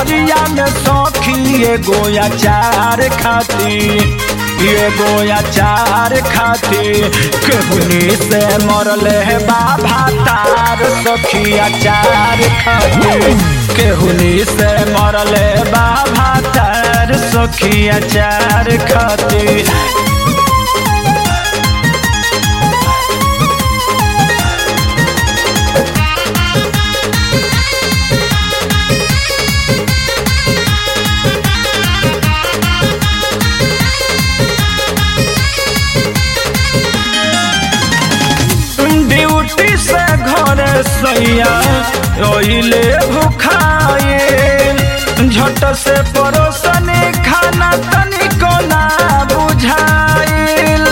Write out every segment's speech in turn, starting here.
सहरिया में सखी एगो अचार खाती एगो अचार खाती केहुनी से मरले है बाबा तार सखी अचार खाती केहुनी से मरले बाबा तार सखी अचार खाती ड्यूटी से घर सैया ओइले भुखाए झट से परोसन खाना तनिको ना बुझाइल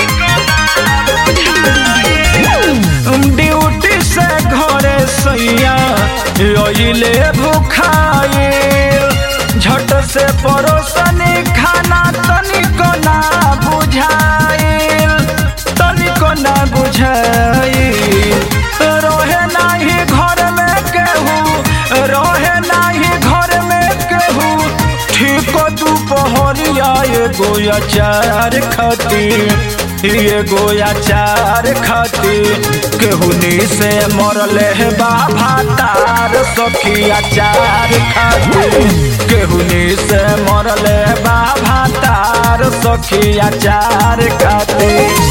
ड्यूटी से घर सैया ओइले भुखाए झट से परोसन खाना तनिको ना बुझाइल तनिको ना बुझाइल रहे नाही घर में केहू रहे नाही घर में केहू ठीक दुपहरिया एगो अचार खाती एगो अचार खाती केहुनी से मरले है बाबा तार सखी अचार खाती केहुनी से मरले बाबा तार सखी अचार खाती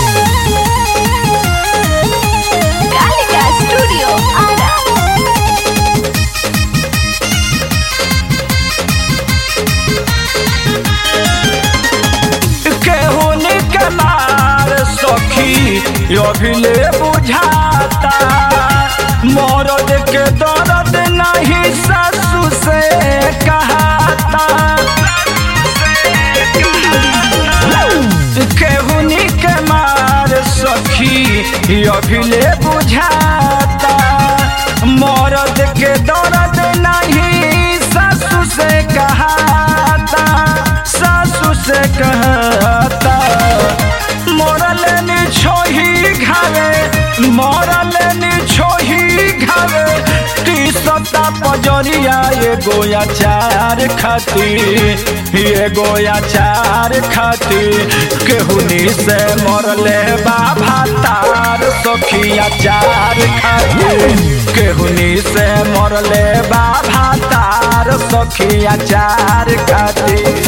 Gallica Studio Ara. केहुनी के मार सखी अभिले बुझाता मरद के दर्द नहीं ससु से कहता केहुनी के मार सखी अभिले बुझाता मरद के दर्द नहीं ससु से कहता सासु से कहता मरल नि छोही घावे मरल नि छोही घावे टी सत्ता पजरिया एगो अचार खाती एगो अचार खाती केहुनी से मरले बाबा तार सखी अचार खाती केहुनी से मरले बाबा तार सखी अचार खाती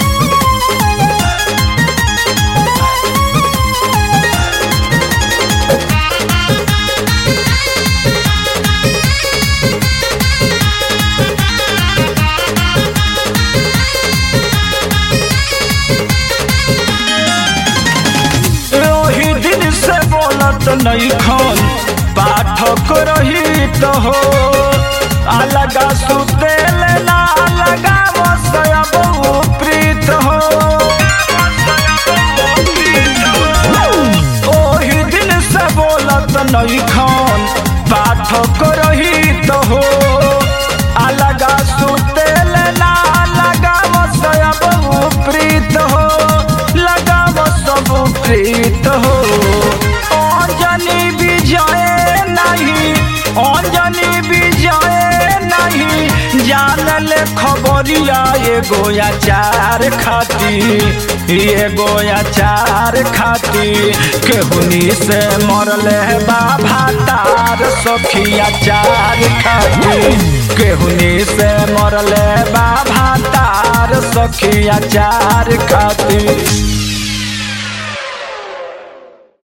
ओही दिन से बोलत नहीं खन पाठक रही तो हो अलगा सुतेल ना अलगा बसया बहु प्रीत हो ओही दिन से बोलत नहीं खन पाठक रही तो हो अलगा सुतेल ना अलगा बसया बहु प्रीत हो लगाव सब प्रीत हो अंजनी विजय नहीं अंजनी विजय नहीं जानल खबरिया एगो अचार खाती एगो अचार खाती केहुनी से मरले बाबा तार सखी अचार खाती केहुनी से मरले बाबा तार सखी अचार खाती